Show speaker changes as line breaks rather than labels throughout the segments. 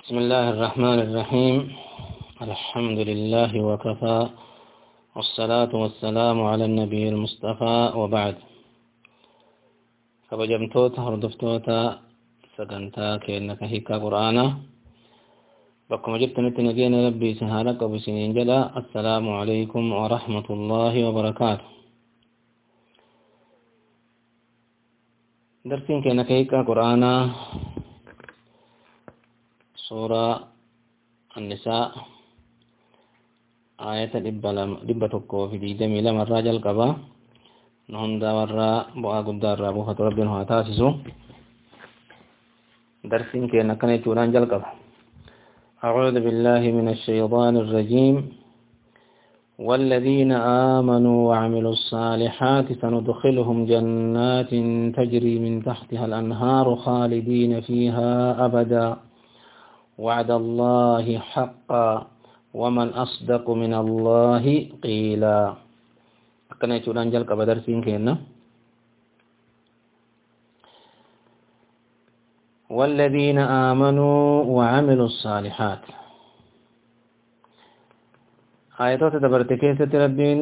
بسم الله الرحمن الرحيم الحمد لله وكفى والصلاة والسلام على النبي المصطفى وبعد kabajamtoota hordoftoota sagantaa keenna ka hiikaa qur'aanaa bakkuma jirtanitti nageenya rabbii isin haala qabu isiniin jedha assalaamu alaykum warahmatullaahi wabarakaatu darsiin keenna ka hiikaa qur'aanaa suuraa annisaa aayata dhibba tokkoo fi digdamii lama irraa jalqaba nu hundaa warraa bu'aa guddaa irraa buufatu rabbiin haa taasisu darsiin keenya akkana jechuudhaan jalqaba أعوذ بالله من الشيطان الرجيم والذين آمنوا وعملوا الصالحات سندخلهم جنات تجري من تحتها الأنهار خالدين فيها أبدا وعد الله حقا ومن أصدق من الله قيلا akkana jechuudhaan jalqaba darsiin keenna والذين آمنوا وعملوا الصالحات آياتات دبرت كيسة ربين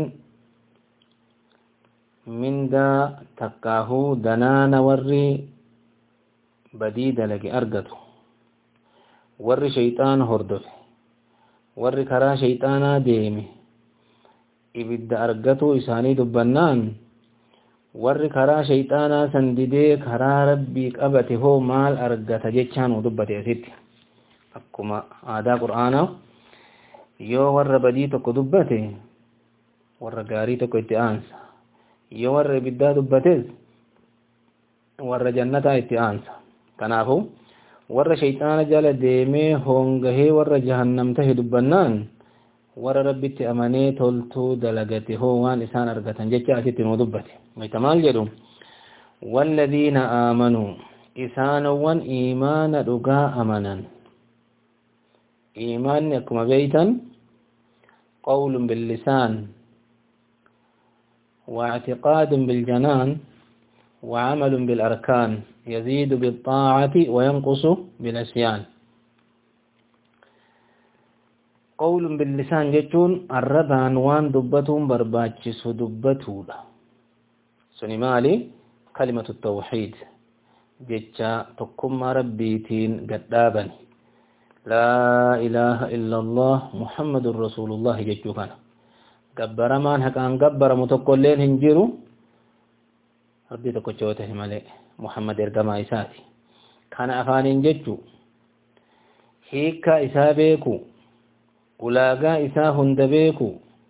من دا تكاهو دنان وري بديد لك أرقته وري شيطان هردف وري كرا شيطانا ديمي ibidda argatuu isaanii dubbannaan warri karaa shayxaanaa san didee karaa rabbii qabate hoo maal argata jechaan uu dubbate asitti akkuma aadaa qur'aanaa yoo warra badii tokko dubbate warra gaarii tokko itti aansa yoo warra ibiddaa dubbates warra jannataa itti aansa kanaafu warra shayxaana jala deemee hoongahee warra jahannam tahe dubbannaan warra rabbitti amanee toltuu dalagate hoo waan isaan argatan jecha asitti nuu dubbate wayta maal jedhu walladiina aamanuu isaanowwan iimaana dhugaa amanan iimaanni akkuma beeytan qawlun billisaan واعتقاد بالجنان وعمل بالأركان يزيد بالطاعة وينقص بالعصيان قول باللسان جتون الربان وان دبتون برباچس دبتولا سني مالي كلمة التوحيد جتشا تقم ربيتين قدابا لا إله إلا الله محمد رسول الله جتشو كان قبر مان هكان قبر متقلين هنجيرو ربي تقوشوته مالي محمد إرقما إساتي كان أفان جتشو هيكا إسابيكو ulaagaa isaa hunda beeku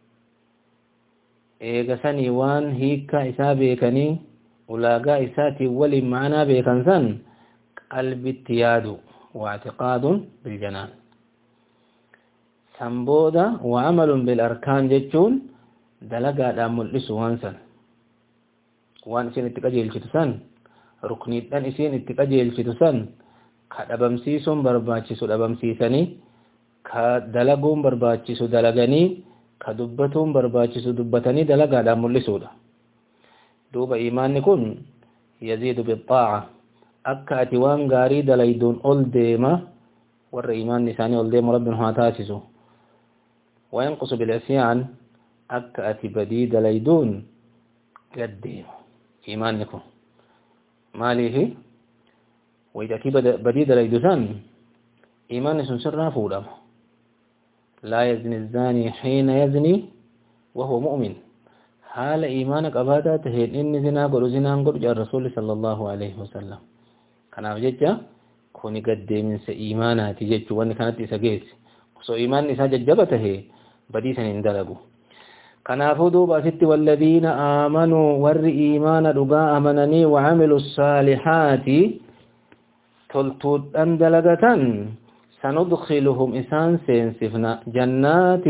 eega sanii waan hiikkaa isaa beekanii ulaagaa isaatiin waliin ma'anaa beekan san qalbitti yaadu waactiqaadun biljanaan san booda wacamalun bilarkaan jechuun dalagaadhaan mul'isu waan san waan isin itti qajeelchitu san rukniidhan isin itti qajeelchitu san ka dhabamsiisuun barbaachisu dhabamsiisanii ka dalaguun barbaachisu dalaganii ka dubbatuun barbaachisu dubbatanii dalagaadhaan mul'isuudha duuba imaanni kun yaziidu bixaaca akka ati waan gaarii dalayduun ol deema warra imaanni isaanii ol deemu rabbiin haa taasisu wayanqusu bilcisyaan akka ati badii dalayduun gad deema imaanni kun maaliifi wayitatii badii dalaydu san imaanni sun sirraa fuudhama لا يزني الزاني حين يزني وهو مؤمن حال إيمانك أبادا تهين إني زنا قل زنا قل جاء الرسول صلى الله عليه وسلم كان أبجد كوني قد من سإيمانا تجد وأن كانت إساقيس سو إيمان إسا ججبته بديسا اندلقوا كان أفضوا بأست والذين آمنوا ور إيمان رقاء أمنني وعملوا الصالحات تلتود أندلقة سندخلهم إسان سينسفنا جنات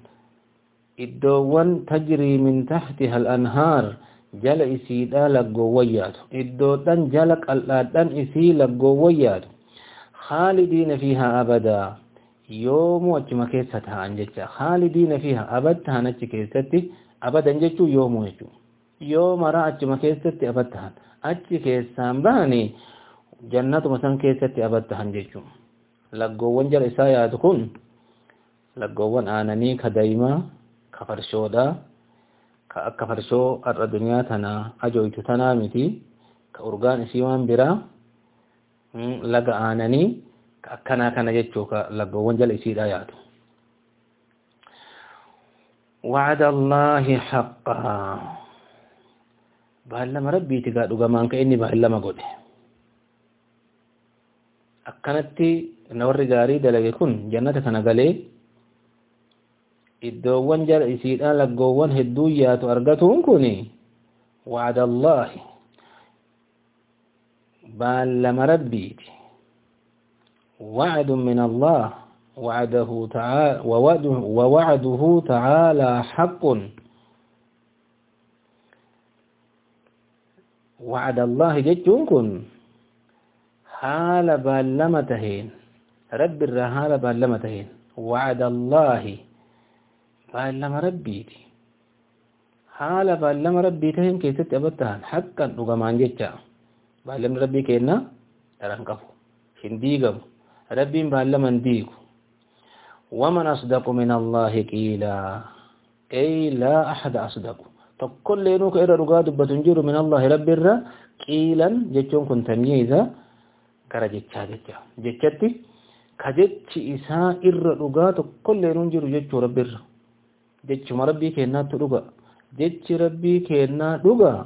إدوان تجري من تحتها الأنهار جل إسيدا لقويات إدوتان جلق الآدان إسي لقويات خالدين فيها أبدا يوم وجمع كيستها أنجتها خالدين فيها أبدا نجي كيستي أبدا جتو يوم وجو يوم رأى أجمع كيستي أبدا أجي كيستان باني jannatuma san keessatti abattahan jechuun laggoowwan jala isaa yaadu kun laggoowwan aananii ka daa'imaa ka farshoodha ka akka farshoo har'a duniyaa tana ajooytu tanaa miti ka urgaan isii waan biraa laga aananii ka akkanaa kana jechuu ka laggoowwan jala isiidha yaadu وعد الله حقا baallama rabbiiti gaa dhugamaan ka inni baallama godhe akkanatti na warri gaarii dalage kun jannata kana galee iddoowwan jala isiidhaan laggoowwan hedduu yaatu argatuun kun wacda allaahi baallama rabbiiti wacdu min allah وعده تعالى ووعده تعالى حق وعد الله جتون كن حال بالمتهين رب الرهال بالمتهين وعد الله بالم ربيتي حال بالم ربيتهين كي تتبتهن حقا نغمان جتا بالم ربي كينا ترنقفو هنديقم ربين بالم انديقو ومن أصدق من الله قيلا أي لا أحد أصدق تقول لينوك إرى رقاد بتنجر من الله رب الرا قيلا جتشون كن تمييزا كرا جتشا جتشا جتشتي كجتش إساء إرى رقاد تقول لينون جر جتشو رب الرا جتش مربي كينا ترقا جتش ربي كينا رقا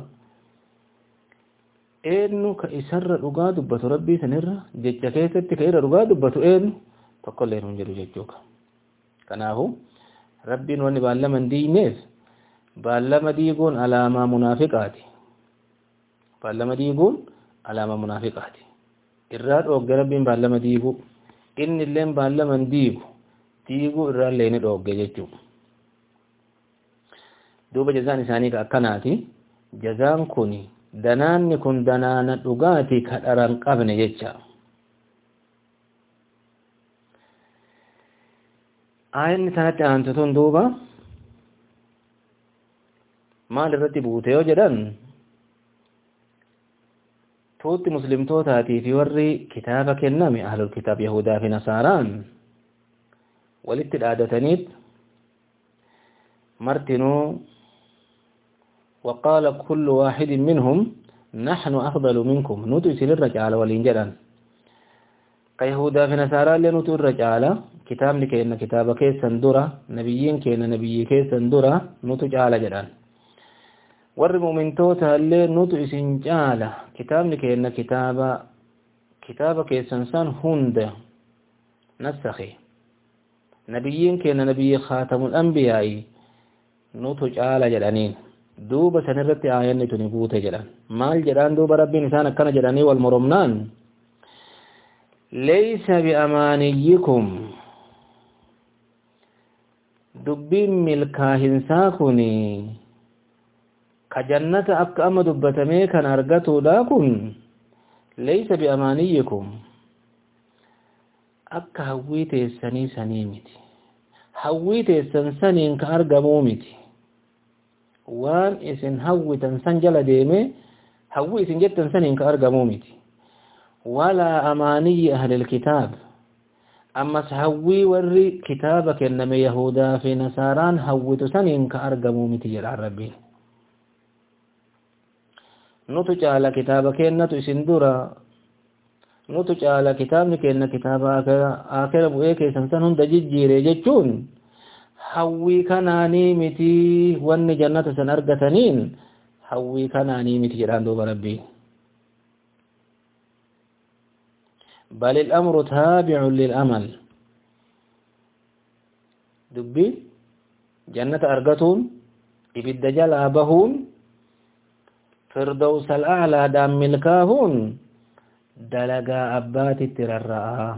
eenyu ka isarra dhugaa dubbatu rabbii sanirra jecha keessatti ka irra dhugaa dubbatu eenyu tokkollee hin jiru jechuudha. Kanaafu rabbiin wanni baallama hin diigneef baallama diiguun alaamaa munaafiqaati. Baallama diiguun alaamaa munaafiqaati. Irraa dhoogge rabbiin baallama diiguu inni illee baallama hin diigu diiguu irraa illee ni dhoogge jechuudha. Duuba jazaan isaanii akkanaati. Jazaan kuni danaanni kun danaana dhugaati ka dharan qabne jecha. Aayanni sanatti aantu tun duuba maal irratti buute yoo jedhan tuutti muslimtootaatii fi warri kitaaba kenname ahlul kitaab yahudaa fi nasaaraan walitti dhaadataniit martinuu وقال كل واحد منهم نحن أفضل منكم نتو سن الرجال والإنجلان كيهودا في نصارى اللي نتو الرجال كتاب لكينا كتاب كيس سندورة نبيين كينا نبي كيس سندورة نتو جعل جلان ور مؤمنتوتا اللي نتو اسن جعل كتاب لكينا كتاب كتاب كيس سنسان هند نسخي نبيين كينا نبي خاتم الأنبياء نتو جعل جلانين duuba sanirratti aayanni tuni buute jedhan maal jedhaan duuba rabbiin isaan akkana jedhanii wal moromnaan laysa biamaaniyyikum dubbiin milkaahinsaa kun ka jannata akka amma dubbatamee kan argatuudha kun laysa biamaaniyyikum akka hawwii teessanii sanii miti hawwii teessan saniin ka argamuu miti waan isin hawwitan san jala deeme hawwi isin jettan saniin ka argamuu miti walaa amaaniyyi ahlil kitaab ammas hawwii warri kitaaba kenname yahudaa fi nasaaraan hawwitu saniin ka argamuu miti jedhaan rabbiin nutu caala kitaaba kennatu isin dura nutu caala kitaabni kenna kitaaba akira bu'ee keessan san hunda jijjiire jechuun hawwii kanaanii miti wanni jannata san argataniin hawwii kanaanii miti jedhaan duuba rabbii بل الأمر تابع للأمل دبي جنة أرغتون إبد جل أبهون فردوس الأعلى دام ملكاهون دلقا أبات الترراء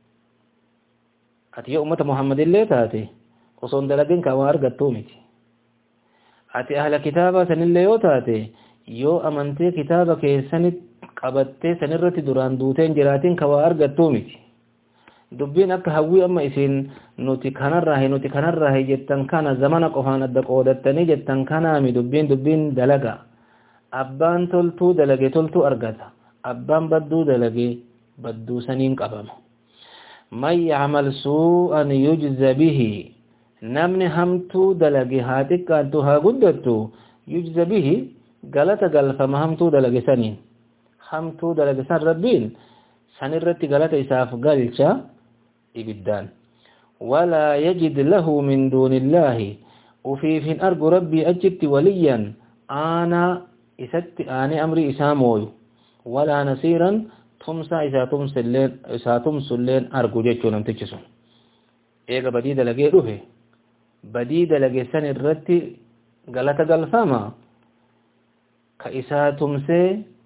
أتي أمة محمد اللي تاتي osoon dalagin ka waa argattuu miti ati ahla kitaaba sanillee yoo taate yoo amantee kitaaba keessanit qabattee sanirratti duraan duuteen jiraatiin ka waa argattuu miti dubbiin akka hawwii amma isin nuti kanarraahe nuti kanarraahe jettan kana zamana qofaan adda qoodattanii jettan kanaami dubbiin dubbiin dalaga abbaan toltuu dalage toltuu argata abbaan badduu dalage badduu saniin qabama من يعمل سوءا يجزى به نمني همتو دلقي هاتك أنتها قدرتو يجزى به قالت قال فما همتو دلقي سنين همتو دلقي سن ربين سنرتي قالت إساف قالشا إبدان ولا يجد له من دون الله وفي في أرجو ربي أجبت وليا أنا إسات أنا أمري إساموي ولا نصيرا تمسا إسا تمسلين إسا تمسلين أرجو جيتشو نمتجسو إيغا بديد لغي روحي بديد لغي سن الرتي غلطة غلفاما كإسا تمسي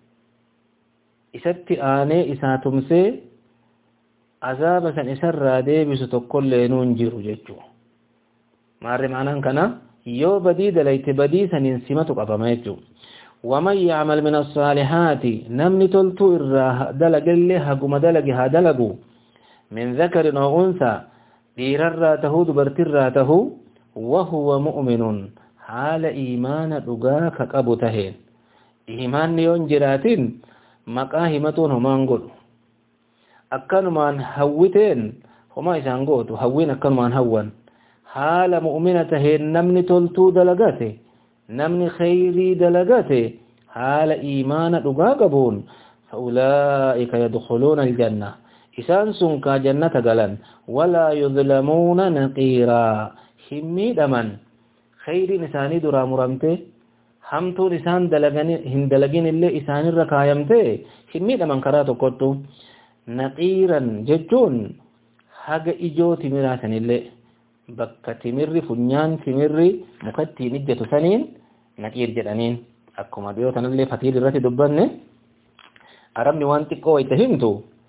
إسات آني إسا تمسي عذاب سن إسر ديبس تقول لنون جيرو جيتشو maarri maanaan kana yoo badii dalayte badii saniin simatu qabama jechuu waman yacmal min asaalihaati namni toltuu irraa dalagallee haguma dalage haa dalagu min dhakarin oo unsaa dhiirarraa tahuu dubartirraa tahuu wahuwa mu'minun haala iimaana dhugaa ka qabu taheen iimaanni yoon jiraatin maqaa himatuun homaan godhu akkanumaan hawwiteen homaa isaan gootu hawwiin akkanumaan hawwan haala mu'mina taheen namni toltuu dalagate namni khayrii dalagate haala iimaana dhugaa qabuun fa'ulaa'ika yadkhuluuna aljanna isaan sun kaa jannata galan walaa yudlamuuna naqiiraa hin miidhaman khayriin isaanii duraa muramte hamtuun isaan hin dalagin illee isaanirra kaayamte hin miidhaman karaa tokkottu naqiiran jechuun haga ijoo timiraasanillee bakka timirri funyaan timirri mukattiin ijjatu saniin naqiir jedhaniin akkuma dhiyoo tanallee fatiil irratti dubbanne arabni waan xiqqoo wayta himtu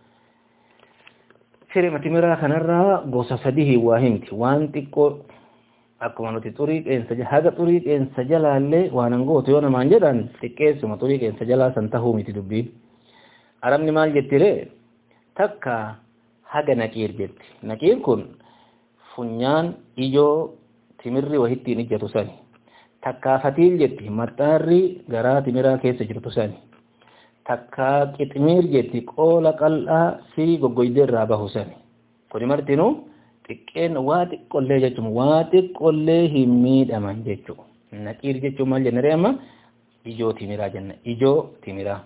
firima timiraa kanarraa gosa sadii waa himti waan xiqqoo akkuma nuti xurii qeensa haga xurii qeensa jalaallee waan angootu yoo namaan jedhan xiqqeessuma xurii qeensa jalaa san tahuu miti dubbiin arabni maal jettiree takka haga naqiir jetti naqiir kun funyaan ijoo timirri wahittiin ijjatu sani takkaa fatiil jetti maxxaarri garaa timiraa keessa jirtu sani takkaa qiximiir jetti qoola qal'aa firii goggoydee irraa bahu sani kuni martinuu xiqqeen waa xiqqollee jechuun waa xiqqollee hin miidhaman jechuu naqiir jechuun maal jennee amma ijoo timiraa jenna ijoo timiraa.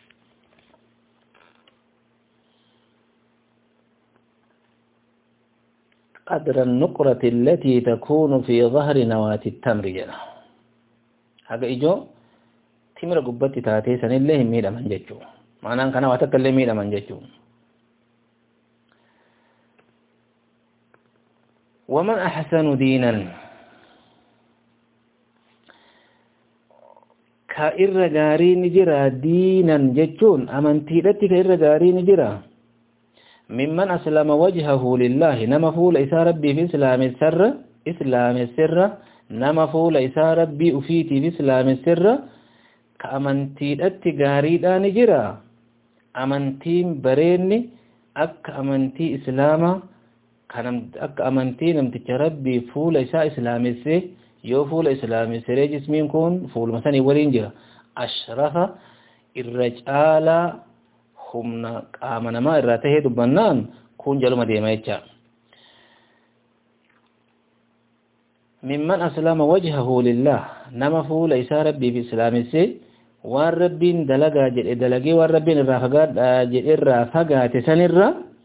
قدر النقرة التي تكون في ظهر نواة التمر جنا هذا إجو تمر قبت تاتي سن الله ميدا من ججو معنى كان واتكلم ميدا من ججو ومن أحسن دينا كإر غاري نجرا دينا ججون أمنتي لتي كإر غاري نجرا ممن أسلم وجهه لله نما فول إسا ربي في إسلام السر إسلام السر نما فول إسا ربي أفيتي في إسلام السر كأمنتي التقاري دا نجرا أمنتين بريني أك أمنتي إسلاما أك أمنتي نمتك ربي فول إسا إسلام السر يو فول إسلام السر جسمين كون فول مثلا ولين جرا أشرف الرجال humna qaama namaa irraa tahee dubbannaan kun jaluma deema jecha mimman aslama wajhahu lillah nama fuula isaa rabbiif islaamisse waan rabbiin dalagaa jedhe dalagee waan rabbiin irraa fagaadha jedhe irraa fagaate sanirra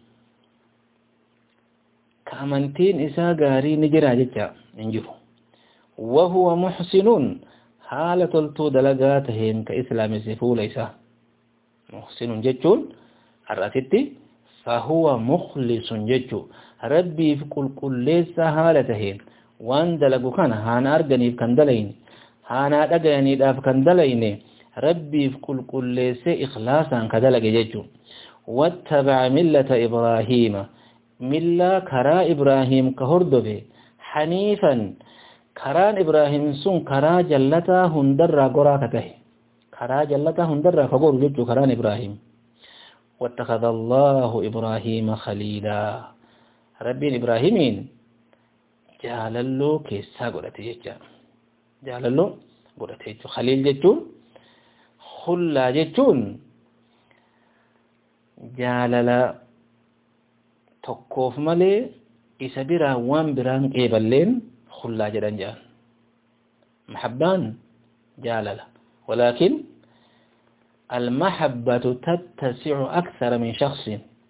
ka amantiin isaa gaarii ni jira jecha hin jiru wahuwa muxsinuun haala toltuu dalagaa taheen ka islaamisse fuula isaa muhsinun jechuun har'asitti fahuwa mukhlisun jechuu rabbiif qulqulleessa haala taheen waan dalagu kana haana arganiif kan dalayne haanaa dhagayaniidhaaf kan dalayne rabbiif qulqulleesse ikhlaasaan ka dalage jechuu wattabaca millata ibraahiima millaa karaa ibraahim ka hordofe haniifan karaan ibraahim sun karaa jallataa hundarraa goraa ka tahe karaa jallataa hundarraa fagoru jechuu karaan ibraahim واتخذ الله إبراهيم خليلا ربين إبراهيمين جاللو كيسا قرأت جيجا جاللو قرأت جيجو خليل جيجون خلا جيجون جاللا tokkoof malee isa biraa waan biraan qeeballeen khullaa jedhan jedhan mahabbaan jaalala walaakin المحبة تتسع أكثر من شخص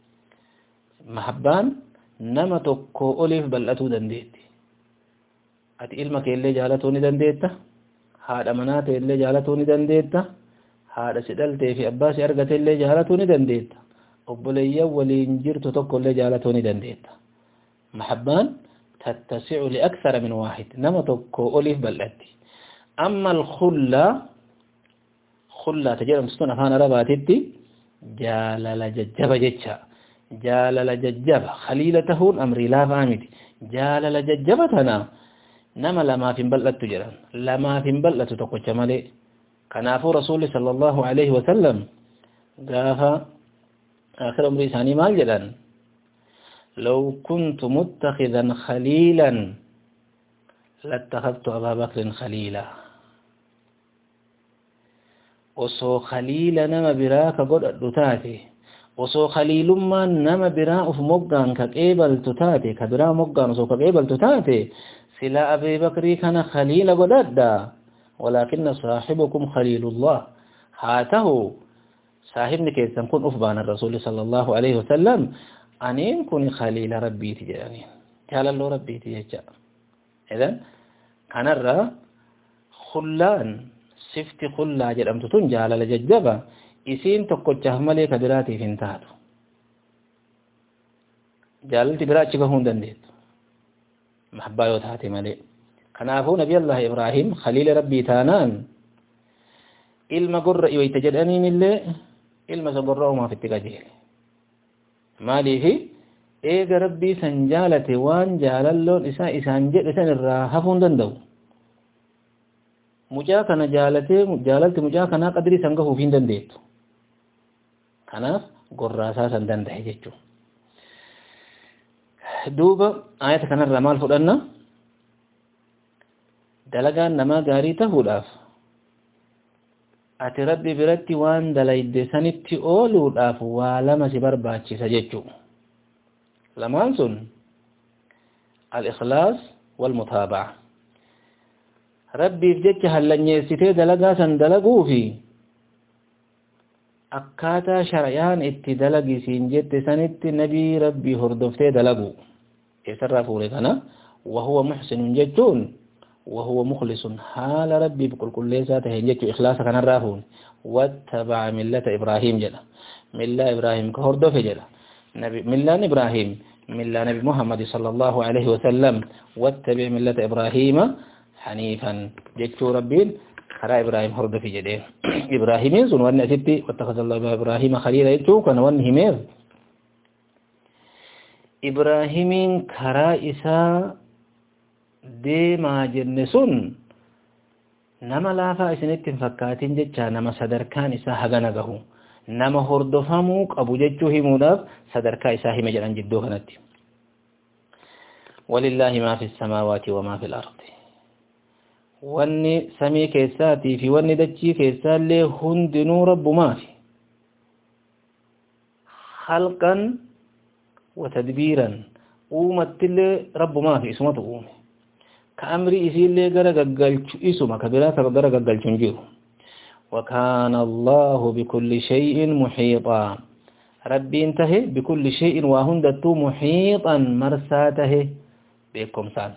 محبان نما تكو أوليف بل أتو دنديتي أتي إلمك اللي جالتوني دنديتا هذا منات اللي جالتوني دنديتا هذا سدلتي في أباسي أرغت اللي جالتوني دنديتا أبولي ولين جرت تكو اللي جالتوني دنديتا محبان تتسع لأكثر من واحد نما تكو أوليف بل أتي أما الخلة خلة تجرم ستون أفان رباتي جالل ججب جتشا جالل ججب خليلته أمري لا فامت جالل ججبتنا نما لما في بلت تجرم لما في بلت تقوش ملي كنافو رسول صلى الله عليه وسلم قافا آخر أمري ثاني مال جدا لو كنت متخذا خليلا لاتخذت أبا بكر خليلا osoo khaliila nama biraa ka godhadhu taate osoo khaliilummaan nama biraa uf moggaan ka qeebaltu taate ka biraa moggaan osoo ka qeebaltu taate sila abee bakrii kana khaliila godhadha walaakinna saaxibukum khaliilullah haa tahu saahibni keessan kun uf baanan rasuuli sala allahu alaihi wasalam aniin kun khaliila rabbiiti jedhaniin jaalalloo rabbiiti jecha idan kanarra khullaan sifti khullaa jedhamtu tun jaalala jajjaba isiin tokkochaaf malee ka biraatiif hin taatu jaalalti biraa achi gahuu hin dandeettu mahabbaa yoo taate malee kanaafuu nabi allah ibraahim khaliila rabbii taanaan ilma gorra iwayta jedhaniin illee ilma isa gorra umaaf itti qajeele maaliifi eega rabbii san jaalate waan jaalalloon isaa isaan jedhe san irraa hafuu hin danda'u mucaa kana jaalatee jaalalti mucaa kanaa qadrii san gahuuf hin dandeettu kanaaf gorraasaa san danda'e jechuun duuba ayata kanarraa maal fudhanna dalagaan namaa gaarii tahuudhaaf ati rabbi biratti waan dalayde sanitti ooluudhaaf waa lama si barbaachisa jechuu lamaan sun al-ikhlaas wal-mutaaba'a rabbiif jecha hallanyeessitee dalagaa san dalaguu fi akkaataa shar'iyaan itti dalagisiin jette sanitti nabii rabbii hordoftee dalagu eessarraa fuure kana wahuwa muxsinun jechuun wahuwa mukhlisun haala rabbiif qulqulleessaa taheen jechuu ikhlaasa kanarraa fuune wattabaca millata ibraahim jedha millaa ibraahim ka hordofe jedha millaan ibraahim millaa nabi muhammadi sala allahu alaihi wasallam wattabic millata ibraahiima حنيفا جتشو ربين خرا إبراهيم هرد في جدين إبراهيمين سن وان أسبتي واتخذ الله إبراهيم خليلا جتشو كان وان همير إبراهيمين خرا إسا ديما جنسون نما لافا إسنتين فكاتين جتشا نما صدركان إسا هغنغه نما هردفمو قبو جتشو هموداف صدركا إسا هم جلان جدو كانت ولله ما في السماوات وما في الأرض wanni samii keessaatii fi wanni dachii keessaallee hundinuu rabbumaafi halqan wa tadbiiran uumattillee rabbumaafi isumatu uume ka amri isiillee gara gaggalchu isuma ka biraa ka gara gaggalchu hin jiru وكان الله بكل شيء محيطا ربين تهي بكل شيء وهندت محيطا مرساته بكم سان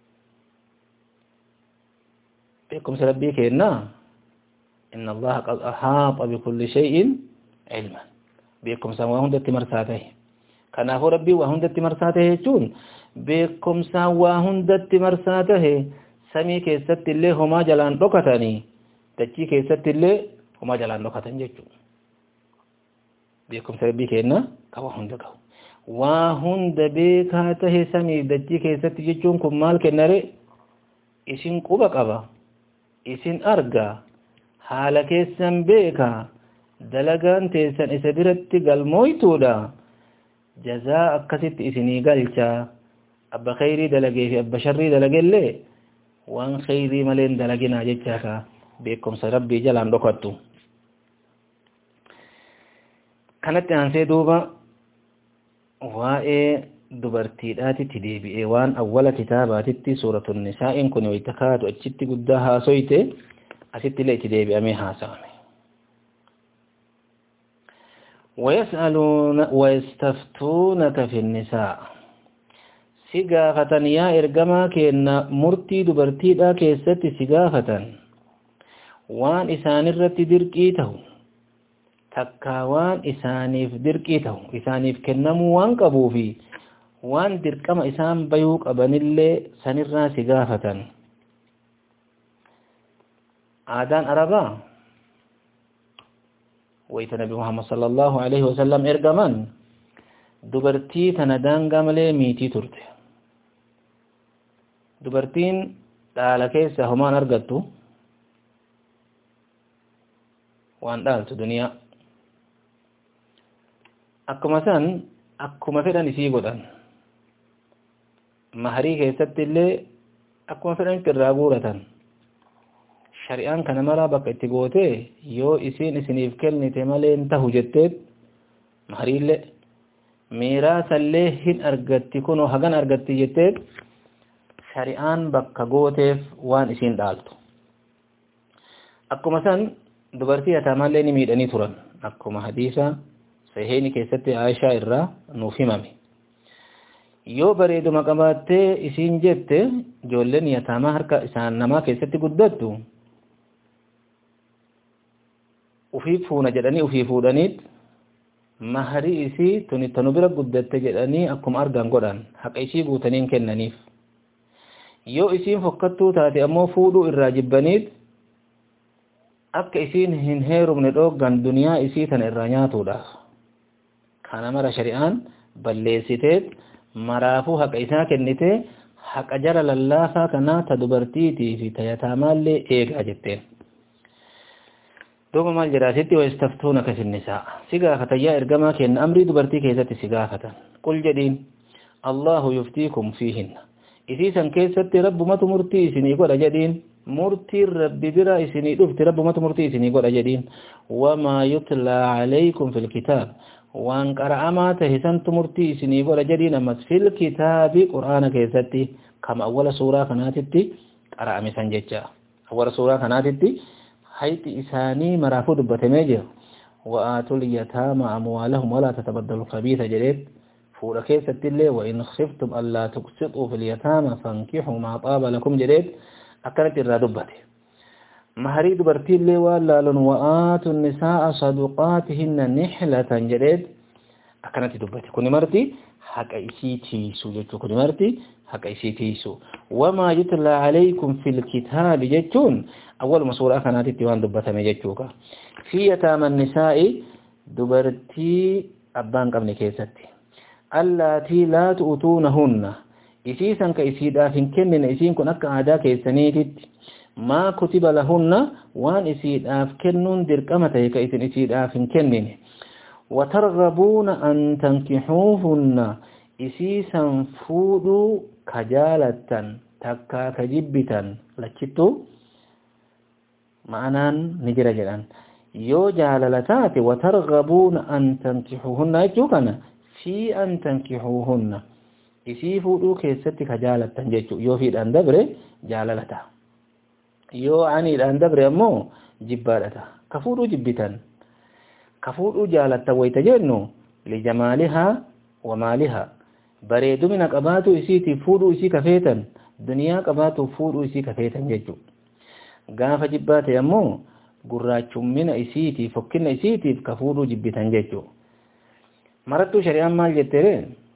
بكم ربي كينا إن الله قد أحاط بكل شيء علما بكم سان وهندت مرساته كناه ربي وهندت مرساته جون بكم سان وهندت مرساته سمي كيست اللي هما جلان ركتني تجي كيست اللي هما جلان ركتن جون بكم ربي كينا كوا هندك وهند بكاته سمي دجي كيست جون كم مال كنري isin quba qaba isin arga haala keessan beeka dalagaan teessan isa biratti galmooytuudha jazaa akkasitti isinii galcha abba khayrii dalagee fi abba sharrii dalagellee waan khayrii maleen dalaginaa jechaaka beekumsa rabbii jalaan dhokattu kanatti aansee duuba waa'ee dubartiidhaatitti deebi'ee waan awwala kitaabaatitti suuratun nisaa'in kun wayta kaatu achitti guddaa haasoyte asitti illee itti deebi'amee haasa'ame ويسألون ويستفتونك في النساء سقافة يا إرقما كينا مرتي دبرتي دا كيست سقافة وان إسان الرت درقيته تكا وان إسانيف درقيته إسانيف كنمو وان قبوفي وان درقما إسان بيوك أبن اللي سنرى سقافة آدان أربا wayta nabi muhammad sallallahu alaihi wasallam ergaman dubartii tana daangaa malee miitii turte dubartiin dhaala keessa homaan argattu waan dhaaltu duniyaa akkuma san akkuma fedhan isii godhan maharii keessatti illee akkuma fedhanitti irraa guuratan shari'aan kana maraa bakka itti goote yoo isiin isiniif kennite malee hin tahu jetteet mahariillee miiraasallee hin argatti kunoo hagan argatti jetteet shari'aan bakka gooteef waan isiin dhaaltu akkuma san dubartii yataamallee ni miidhanii turan akkuma hadiisa saheeni keessatti aayishaa irraa nuuf himame yoo bareeduma qabaattee isiin jette ijoolleen yataamaa harka isaan namaa keessatti guddattu ufii fuuna jedhanii ufii fuudhaniit maharii isii tuni tanu bira guddatte jedhanii akkuma argan godhan haqa isii guutaniin kennaniif yoo isiin fokkattuu taate ammoo fuudhuu irraa jibbaniit akka isiin hin heerumne dhooggan duniyaa isii tana irraa nyaatuudhaaf kana mara shari'aan balleessiteet maraafuu haqa isaa kennitee haqa jara lallaafaa kanaa ta dubartiitii fi ta yataamaallee eegaa jetteen دوما مال جراسيتي ويستفتونك في النساء سقافة يا إرقما كأن أمري دبرتي كيست سقافة قل جدين الله يفتيكم فيهن إذا كيست رب ما تمرتي سني قد جدين مرتي رب برا سني دفت رب ما تمرتي سني قد جدين وما يتلى عليكم في الكتاب وان قرأ ما تهسن تمرتي سني قد جدين أمس في الكتاب قرآن كيستي كما أول سورة كناتتي قرأ مسان ججا أول سورة كناتتي hayti isaanii maraafuu dubbatamee jira wa'aatul yataama amwaalahum walaa tatabaddalu khabiisa jedheet fuudha keessatti illee wain khiftum allaa tuqsituu fil yataama fankixuu maa xaaba lakum jedheet akkanatti irraa dubbate maharii dubartiillee waan laalon wa'aatu nisaa'a saduqaatihinna nixlatan jedheet akkanatti dubbate kuni marti haqa isii tiisu jechuu kuni marti haqa isii tiisu wamaa yutla calaykum fi lkitaabi jechuun awwaluma suuraa kanaatitti waan dubbatame jechuuka fi yataama nisaa'i dubartii abbaan qabne keessatti allaatii laa tu'utuunahunna isiisan ka isiidhaaf hin kennine isiin kun akka aadaa keessaniititti maa kutiba lahunna waan isiidhaaf kennuun dirqama ta'e ka isin isiidhaaf hin kennine watargabuuna an tankixuuhunna isiisan fuudhuu ka jaalattan takkaa ka jibbitan lachittuu ma'anaan ni jira jedhan yoo jaalala taate watargabuuna an tankixuuhunna jechuu kana fi an tankixuuhunna isii fuudhuu keessatti ka jaalattan jechuu yoo fiidhaan dabre jaalala ta'a yoo aniidhaan dabre ammoo jibbaadha ta'a ka fuudhuu jibbitan ka fuudhuu jaalattan wayta jennu lijamaalihaa wa maalihaa bareedumina qabaatu isiitiif fuudhuu isii kafeetan duniyaa qabaatuuf fuudhuu isii kafeetan jechuu gaafa jibbaa ta'e ammoo gurraachummina isiitiif fokkina isiitiif ka fuudhuu jibbitan jechuu marattuu shari'aan maal jettere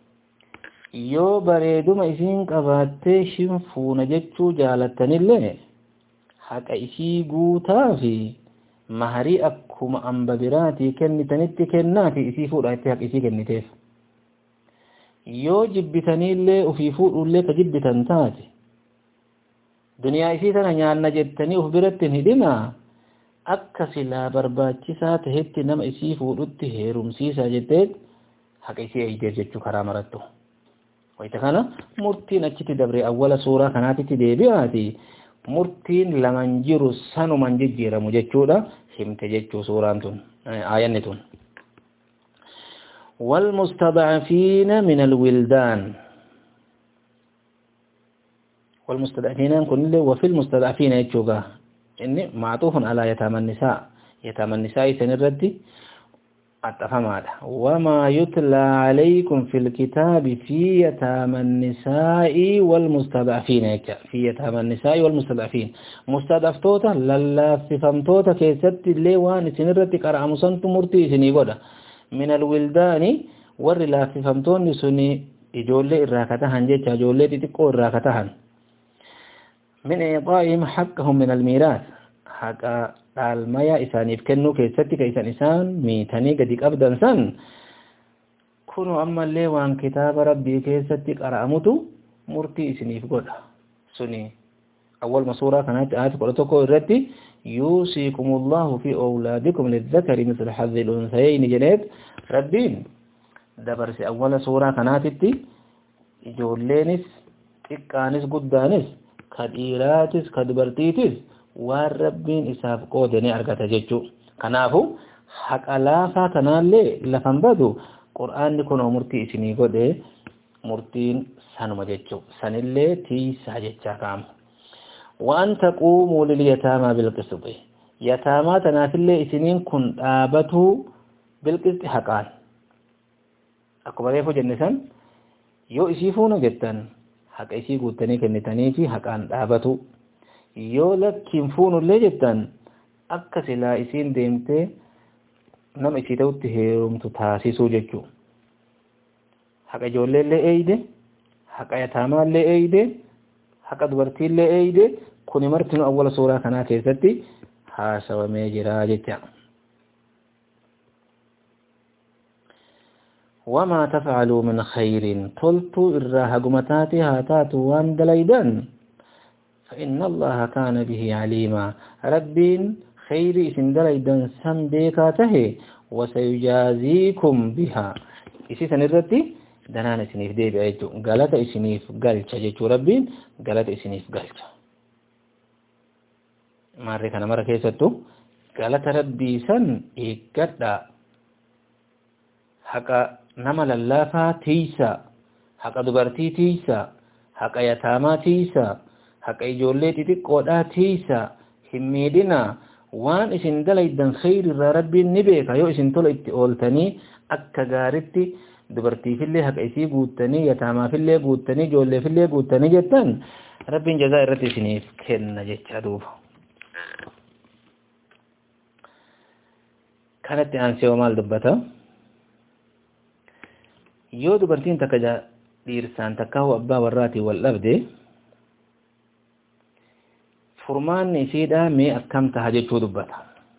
yoo bareeduma isiin qabaattee shin fuuna jechuu jaalattanillee haqa isii guutaa fi maharii akkuma amba biraatii kennitanitti kennaa fi isii fuudhaa itti haqa isii kenniteef yoo jibbitaniillee ufii fuudhullee ka jibbitan taate duniyaa isii tana nyaanna jettanii uf biratti hin hidhinaa akka silaa barbaachisaa tahetti nama isii fuudhutti heerumsiisaa jetteet haqa isii eeydeef jechuu karaa marattu wayita kana murtiin achitti dabre awwala suuraa kanaatitti deebi'aati murtiin laman jiru sanuman jijjiiramu jechuudha himte jechuu suuraan tun aayanni tun والمستضعفين من الولدان والمستضعفين كن وفي المستضعفين يجوغا إني معطوف على يتامى النساء يتامى النساء سنردي التفهم وما يتلى عليكم في الكتاب في يتامى النساء والمستضعفين في يتامى النساء والمستضعفين مستضعفتوتا للا ففمتوتا كيست اللي وان سنردي قرأ مسنت مرتي سنيقودا من الولدان ور لا ففمتون سني ijoollee irraa katahan jecha ijoollee xixiqqoo irraa katahan min iixaa'ihim haqqahum min almiiraas haqa dhaalmaya isaaniif kennuu keessatti ka isan isaan miitanii gadi qabdan san kunu ammallee waan kitaaba rabbii keessatti qara'amutu murtii isiniif godha suni awwalma suuraa kanaatti aayata kudha tokko irratti yuusiikumullahu fi awlaadikum lizzakari mislu hadhi lunsayayni jedheet rabbiin dabarse awwala suuraa kanaatitti ijoolleenis xiqqaanis guddaanis ka dhiiraatis ka dubartiitis waan rabbiin isaaf qoode ni argata jechuu kanaafu haqa laafaa kanaallee lafan badu qur'aanni kun murtii isinii godhe murtiin sanuma jechuu sanillee tiisaa jechaa kaama waan taquumuu lilyataamaa bilqisxi yataamaa tanaafillee isiniin kun dhaabatuu bilqisxi haqaan akkuma reefu jenne san yoo isii fuuna jettan haqa isii guuttanii kennitanii fi haqaan dhaabatu yoo lakkiin fuunullee jettan akka silaa isiin deemtee nama isii ta'utti heerumtu taasisuu jechuu haqa ijoolleellee eeyde haqa yataamaallee eeyde haqa dubartiillee eeyde kuni martinu awwala suuraa kanaa keessatti haasawamee jira jecha وما تفعلوا من خير تلتوا إراها قمتاتي هاتات وان دليدا فإن الله كان به عليما ربين خير إسن دليدا سن بيكاته وسيجازيكم بها إسي سنرتي دنان إسنيف دي بأيجو غلط إسنيف غلچ جيچو ربين غلط إسنيف غلچ ماري كان مرة كيستو غلط ربي سن إيقادا حقا nama lallaafaa tiisa haqa dubartii tiisa haqa yataamaa tiisa haqa ijoollee xixiqqoodhaa tiisa hin miidhina waan isin dalaydan khayrirraa rabbiin ni beeka yoo isin tola itti ooltanii akka gaaritti dubartiifillee haqa isii guuttanii yataamaafillee guuttanii ijoolleefillee guuttanii jettan rabbiin jazaa irratti isiniif kenna jecha duuba kanatti aansee maal dubbata yoo dubartiin takka dhiirsaan takka abbaa warraatiin wal dhabde furmaanni isiidha mee akkam taha jechuu dubbata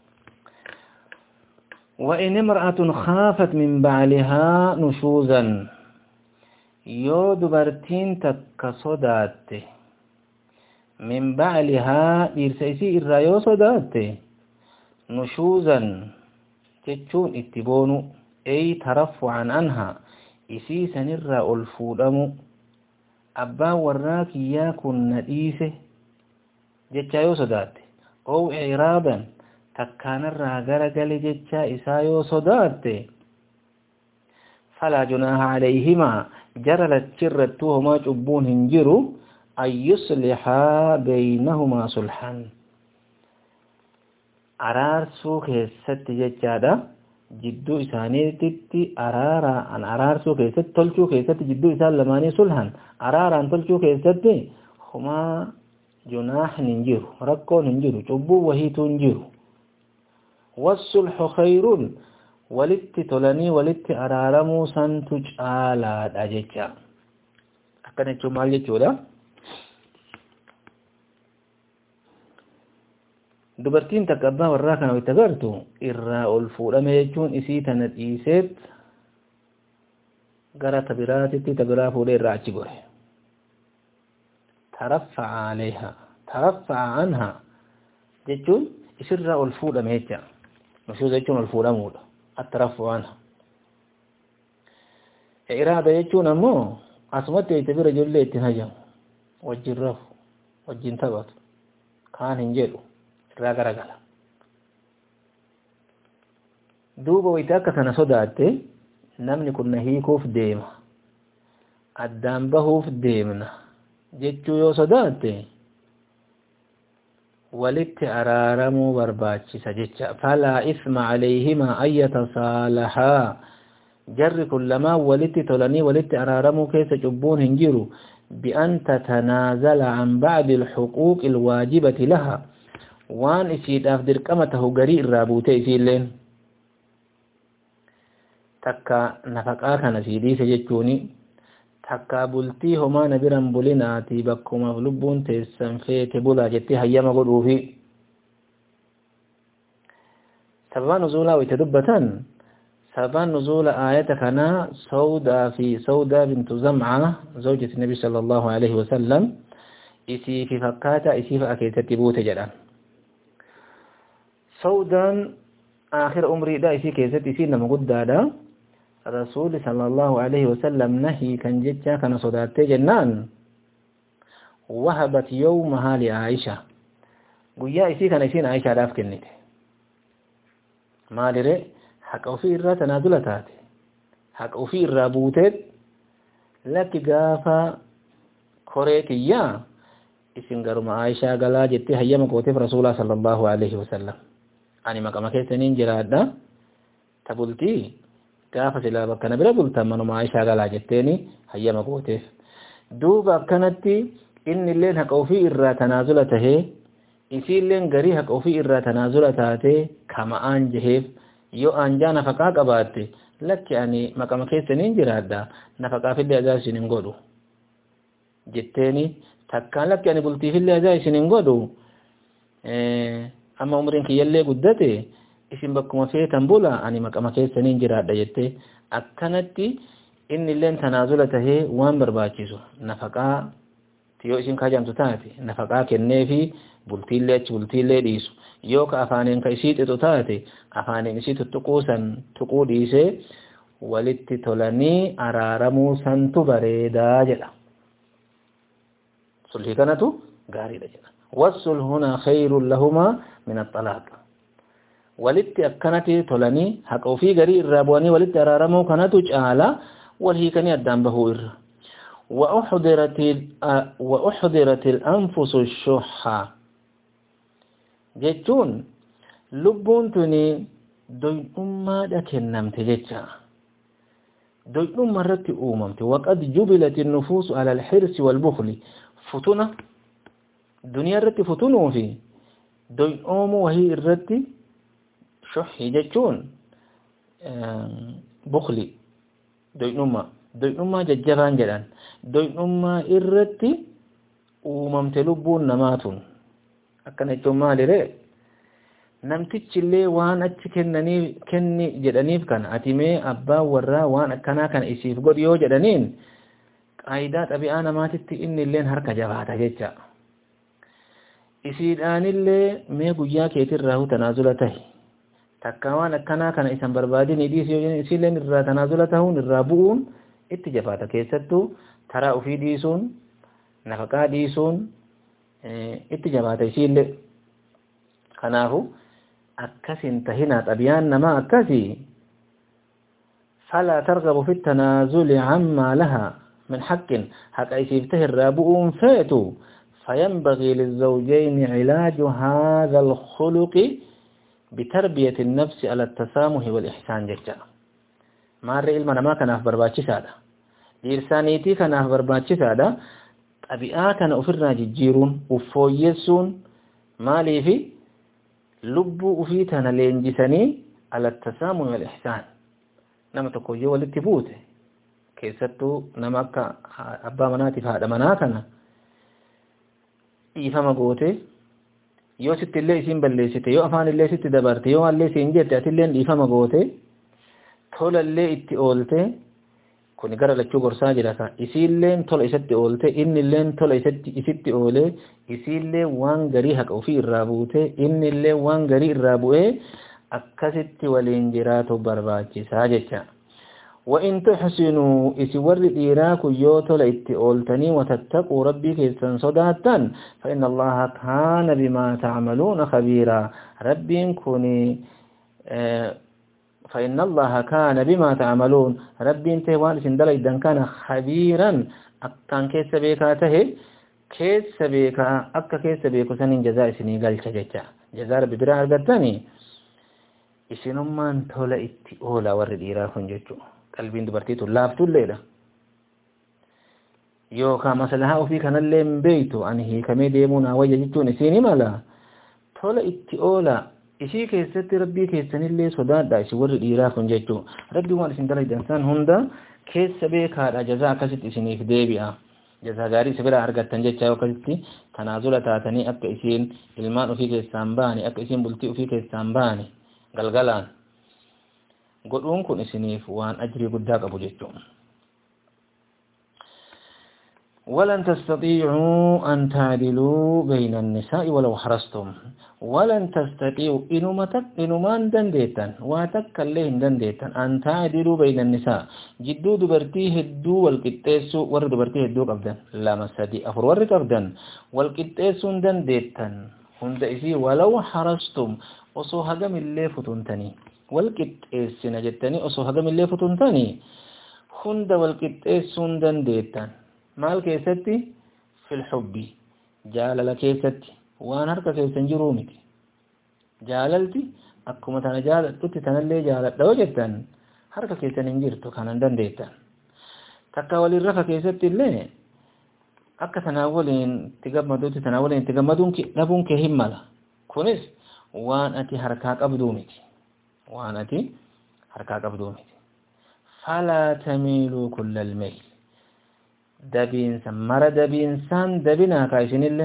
وإن امرأة خافت من بعلها نشوزا يو دبرتين تكسودات من بعلها إرسيسي إرايو صدات نشوزا تجون اتبون أي ترفعا عنها isii sanirraa ol fuudhamu abbaan warraa kiyyaa kun na dhiise jechaa yoo sodaatte ow iraaban takkaanarraa gara gale jechaa isaa yoo sodaatte falaa junaaha calayhimaa jara lachirrattuu homaa cubbuun hin jiru an yuslixaa beynahumaa sulhan araarsuu keessatti jechaadha jidduu isaaniitti araaraan araarsuu keessatti tolchuu keessatti jidduu isaan lamaanii sulhan araaraan tolchuu keessatti homaa junaahin hin jiru rakkoon hin jiru cubbuu wahiituu hin jiru wassulxu khayruun walitti tolanii walitti araaramuu santu caalaadha jecha akkana jechuun maal jechuudha dubartiin takka abbaa warraa kana itti agartu irraa ol fuudhame jechuun isii tana dhiiseet gara tabiraatitti tabiraa fuudhee irraa achi gore taraffa'a aleeha taraffa'a anha jechuun isirraa ol fuudhame jecha nushuuza jechuun ol fuudhamuudha attaraffu anha iraada jechuun ammoo asumatti itti bira ijoollee ittiin hajamu wajjin rafu wajjin taphatu kaan hin jedhu irraa garagala duuba wayita akka kana sodaatte namni kun na hiikuuf deema addaan bahuuf deemna jechuu yoo sodaatte walitti araaramuu barbaachisa jecha falaa isma calayhimaa an yatasaalahaa jarri kun lamaan walitti tolanii walitti araaramuu keessa cubbuun hin jiru bian tatanaazala can bacdi alxuquuqi alwaajibati laha waan isiidhaaf dirqama tahu garii irraa buute isiilleen takka nafaqaa kana sii dhiise jechuuni takka bultii homaa na biran bulinaati bakkumaaf lubbuun teessan feete bulaa jettee hayyama godhuufi sababaan nuzuulaa wayte dubbatan sababaan nuzuula aayata kanaa sawdaa fi sawdaa bintu zamca zawjati nabi sala allahu alaihi wasallam isii fi fakkaata isii fa'a keessatti buute jedhan sawdaan aakhira umriidha isii keessatti isii nama guddaadha rasuuli sallallahu alaihi wasallam nahii kan jecha kana sodaattee jennaan wahabat yawmahaa li aisha guyyaa isii kana isiin aishaadhaaf kennite maalire haqa ofii irraa tanaazula taate haqa ofii irraa buuteet lakki gaafa koree kiyyaa isin garuma aishaa galaa jettee hayyama gooteef rasuulaa sallallahu alaihi wasallam ani maqama keessaniin jiraadha ta bultii gaafa silaa bakka na bira bultan manuma Aishaa galaa jetteeni hayyama gooteef duuba akkanatti inni illeen haqa ofii irraa tanaazula tahee isiilleen garii haqa ofii irraa tanaazula taatee kama'aan jeheef yoo aanjaa nafaqaa qabaatte lakki ani maqama keessaniin jiraadha nafaqaafillee ajaa isin hin godhu jetteeni takkaan lakki ani bultiifillee ajaa isin hin godhu amma umriin kiyyallee guddate isin bakkuma feetan bula ani maqama keessaniin jiraadha jettee akkanatti inni illeen tanaazula tahee waan barbaachisu nafaqaa yoo isin kaajamtu taate nafaqaa kennee fi bultiillee achi bultiillee dhiisu yoo ka afaaniin ka isii xixu taate afaaniin isii tuttuquu san tuquu dhiisee walitti tolanii araaramuu santu bareedaa jedha sulhii kanatu gaariidha jedha والصلح هنا خير لهما من الطلاق walitti akkanatti tolanii haqa ofii garii irraa bu'anii walitti araaramuu kanatu caala wal hiikanii addaan bahuu irra وأحضرت الأنفس الشح jechuun lubbuun tuni doy'ummaadha kennamte jecha doy'umma irratti uumamte waqad jubilat النفوس على الحرص والبخل futuna duniyaa irratti futunuu fi doy'oomuu wahii irratti shuhii jechuun bukli doy'ummaa doy'ummaa jajjabaan jedhan doy'ummaa irratti uumamte lubbuun namaatun akkana jechuun maalire namtichillee waan achi kennanii kenni jedhaniif kana ati mee abbaan warraa waan akkanaa kana isiif godhi yoo jedhaniin qaayidaa xabi'aa namaatitti inni illeen harka jabaata jecha isiidhaanillee mee guyyaa keetirraa hu tanaazula tahi takka waan akkanaa kana isan barbaadin dhiisi isiilleen irraa tanaazula tahuun irraa bu'uun itti jabaata keessattuu taraa ofii dhiisuun nafaqaa dhiisuun itti jabaata isiillee kanaafu akkasin tahinaa xabiyaan namaa akkasii فلا ترغب في التنازل عما لها من حق حق يسيبته الرابؤون فاتوا فينبغي للزوجين علاج هذا الخلق بتربية النفس على التسامح والإحسان جدا ما الرئيل من ما كان أخبر باتش سادة لإرسانيتي كان أخبر باتش سادة طبيعة كان أفرنا ججيرون وفويسون ما لي في لبو أفيتنا لينجسني على التسامح والإحسان نما تقوي والاتفوت keessattuu nama akka abbaa manaatiif haadha manaa kana dhiifama goote yoo sitti illee isiin balleessite yoo afaan illee sitti dabarte yoo allee siin jette atillee dhiifama goote tola illee itti oolte kun gara lachuu gorsaa jira ka isiilleen tola isatti oolte inni illeen tola isatti isitti oole isiillee waan garii haqa ofii irraa buute inni illee waan garii irraa bu'ee akkasitti waliin jiraatu barbaachisaa jecha. وإن تحسنوا إسور إيراك يوتل إتئولتني وتتقوا ربي كيسان صداتا فإن الله كان بما تعملون خبيرا ربي كوني فإن الله كان بما تعملون ربي انت وان سندل إذن كان خبيرا أكان كيس بيكا تهي كيس بيكا أكا كيس بيكو سنين جزاء سنين قال كججا جزاء ربي برا أرغتاني isinummaan tola itti oola warri dhiiraa kun jechuu qalbiin dubartiitu laaftulleedha yookaan maslahaa ofii kanallee hin beeytu ani hiikamee deemuu naa wayya jechuun isiin mala tola itti oola isii keessatti rabbii keessanillee sodaadha isin warri dhiiraa kun jechuu rabbii waan isin dalaydan san hunda keessa beekaadha jazaa akkasitti isiniif deebi'a jazaa gaarii isa biraa argattan jecha yoo akkasitti tanaazula taatanii akka isiin ilmaan ofii keessaan baane akka isiin bultii ofii keessaan baane galgalaan godhuun kun isiniif waan ajrii guddaa qabu jechuun ولن تستطيعوا أن تعدلوا بين النساء ولو حرصتم ولن تستطيعوا إنما تك إنما دنديتا واتك الليه دنديتا أن تعدلوا بين النساء جدو دبرتي هدو والكتاسو ور دبرتي هدو قبدا لا مسادي أفر ور قبدا والكتاسو دنديتا هند إسي ولو حرصتم osoo hagam illee futuntanii wal qixxeessina jettanii osoo hagam illee futuntanii hunda wal qixxeessuun dandeettan maal keessatti fil hubbi jaalala keessatti waan harka keessan jiruu miti jaalalti akkuma tana jaaladhutti tanallee jaaladha yoo jettan harka keessan hin jirtu kanan dandeettan takka waliin rafa keessatti illee akka tanaa waliin itti gammaduutti tanaa waliin itti gammaduun dhabuun kee hin mala kunis waan ati harkaa qabduu miti waan ati harkaa qabduu miti falaa tamiiluu kullal mayl dabiinsa mara dabiinsaan dabinaa kaa isinillee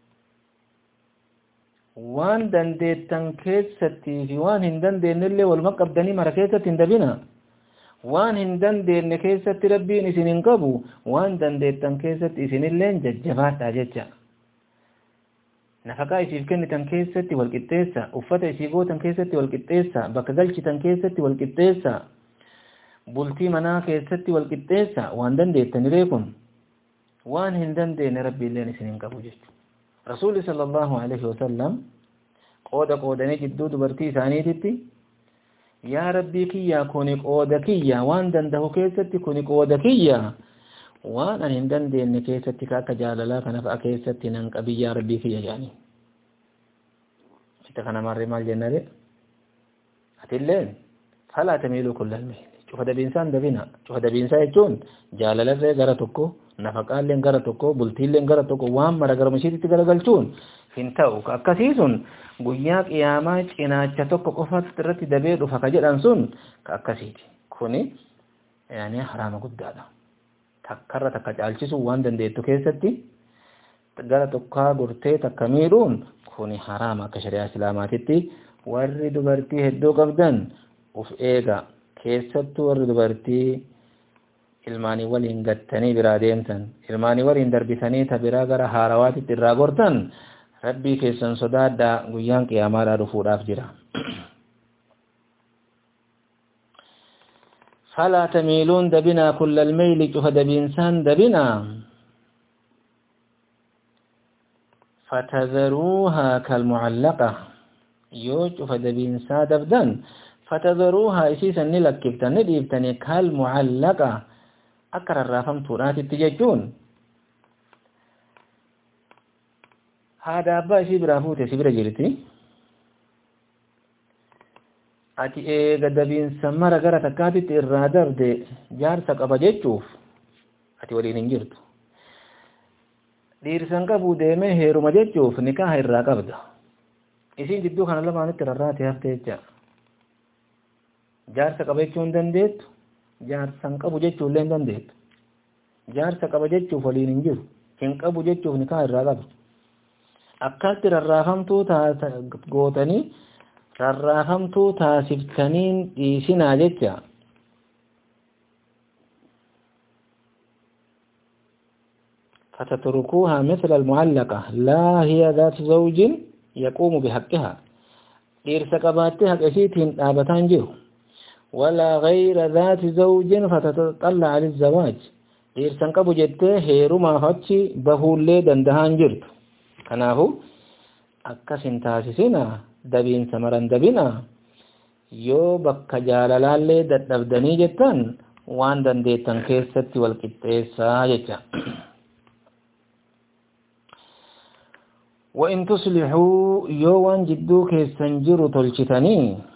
waan dandeettan keessattii fi waan hin dandeenyellee waluma qabdanii mara keessatti hin dabinaa waan hin dandeenye keessatti rabbiin isin hin qabu waan dandeettan keessatti isinilleen jajjabaadha jecha nafaqaa isiif kennitan keessatti walqixxeessa uffata isii gootan keessatti walqixxeessa bakka galchitan keessatti walqixxeessa bultii manaa keessatti walqixxeessa waan dandeettaniree kun waan hin dandeenye rabbiilleen isin hin qabu jechuudha rasuulli sallallahu alaihi wasallam qooda qoodanii jidduu dubartii isaaniititti yaa rabbii kiyyaa kuni qooda kiyya waan dandahu keessatti kuni qooda kiyya waan ani hin dandeenye keessatti ka akka jaalalaa kana fa'a keessatti nan qabiyyaa rabbii kiyya jedhanii itti kana marree maal jennare atilleen falaa tamiiluu kullal mihli cufa dabiinsaan dabina cufa dabiinsaa jechuun jaalalarree gara tokko nafaqaalleen gara tokko bultiilleen gara tokko waan mara gara mishiititti garagalchuun hin ta'u ka akkasii sun guyyaa qiyaamaa cinaacha tokko qofa irratti dabee dhufa ka jedhan sun ka akkasiiti kuni yaani haraama guddaadha takkarra takka caalchisuu waan dandeettu keessatti gara tokkaa gortee takka miidhuun kuni haraama akka shari'aa islaamaatitti warri dubartii hedduu qabdan uf eega keessattuu warri dubartii ilmaanii waliin gattanii biraa deemtan ilmaanii waliin darbisanii ta biraa gara haarawaatitti irraa gortan rabbii keessan sodaadhaa guyyaan qiyaamaadhaa dhufuudhaaf jira فلا تميلون دبنا كل الميل جهد بإنسان دبنا فتذروها كالمعلقة يوجف دبإنسان دبدن فتذروها إسيسا نلكبتن نديبتن كالمعلقة أكرر رافم تورات التججون هذا أبا إسي برافوت إسي برجلتي ati eega dabiinsa mara gara takkaatitti irraa darde jaarsa qaba jechuuf ati waliin hin jirtu dhiirsan qabu deemee heeruma jechuuf nikaaha irraa qabda isiin jidduu kana lamaanitti rarraate hafte jecha jaarsa qaba jechuu hin dandeettu jaarsan qabu jechuu illee hin dandeettu jaarsa qaba jechuuf waliin hin jiru hin qabu jechuuf nikaaha irraa qabda akkatti rarraafamtuu gootanii rarraafamtuu taasiftaniin dhiisinaa jecha فتتركوها مثل المعلقة لا هي ذات زوج يقوم بحقها dhiirsa qabaattee haqa isiitiin dhaabataan jiru ولا غير ذات زوج فتتطلع للزواج dhiirsan qabu jettee heerumaaf achi bahuullee dandahaan jirtu kanaafu akkas hin taasisina dabiinsa maran dabina yoo bakka jaalalaallee dadhabdanii jettan waan dandeettan keessatti wal qixxeessaa jecha وإن تصلحوا يوان جدو كيسن جرو تلشتني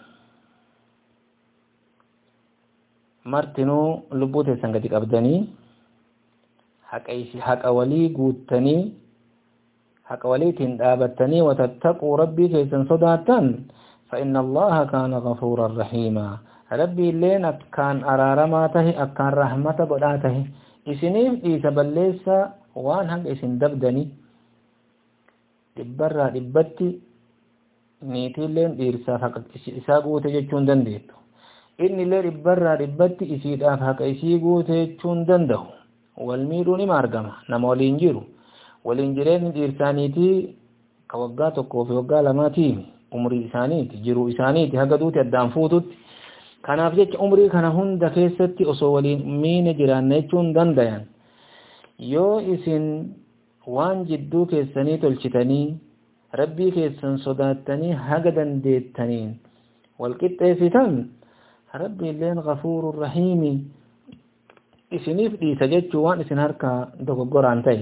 مرتنو لبوت سنگتك أبدني حق إيسي حق ولي قوتني حق ولي تندابتني وتتقوا ربي كيسن صداتن فإن الله كان غفورا رحيما ربي لين أكان أرارما تهي أكان رحمة بداته إسنيف إيسا بليسا وان حق إسن دبدني dhibbarraa dhibbatti niitiilleen dhiirsaaf haqa isaa guute jechuu hin dandeettu inni illee dhibbarraa dhibbatti isiidhaaf haqa isii guute jechuu hin danda'u wal miidhuun ima argama nama waliin jiru waliin jireenyi dhiirsaaniitii ka waggaa tokkoo fi waggaa lamaatiimi umrii isaaniiti jiruu isaaniiti haga duuti addaan fuututti kanaaf jecha umrii kana hunda keessatti osoo waliin miine jiraanna jechuu hin dandayan yoo isin waan jidduu keessanii tolchitanii rabbii keessan sodaattanii haga dandeettaniin walqixxeessitan rabbi illeen gafuurun rahiimi isiniif dhiisa jechuu waan isin harkaa dogoggoraan ta'e